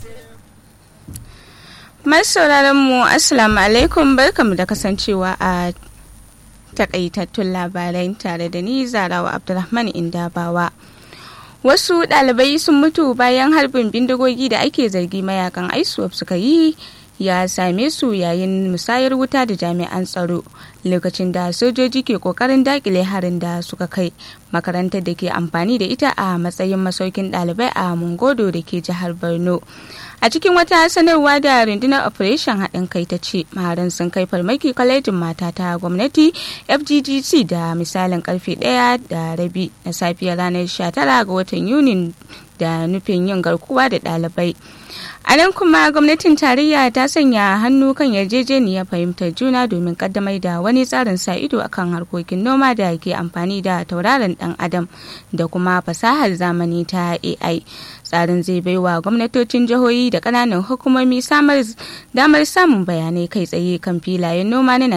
Masu sauraron mu Assalamu alaikum barkamu da kasancewa a takaitattun labarai tare da ni Zarawa Abdulrahman Indabawa. Wasu ɗalibai sun mutu bayan harbin bindigogi da ake zargi mayakan ISWAP suka yi ya same su yayin musayar wuta da jami'an tsaro lokacin da sojoji ke kokarin dakile harin da suka kai makarantar da ke amfani da ita a matsayin masaukin ɗalibai a mungodo da ke jihar borno a cikin wata sanarwa da rundunar operation haɗin kai ta ce maharan sun kai farmaki kwalejin mata ta gwamnati fggc da misalin karfe ɗaya da rabi na safiyar ranar 19 ga watan yunin da nufin yin garkuwa da ɗalibai a nan kuma gwamnatin tarayya ta sanya hannu kan yarjejeniyar fahimtar juna domin kaddamar da wani tsarin sa ido akan harkokin noma da ke amfani da tauraron dan adam da kuma fasahar zamani ta ai tsarin zai baiwa gwamnatocin jihohi da kananan hukumomi samar damar samun bayanai kai tsaye kan filayen noma na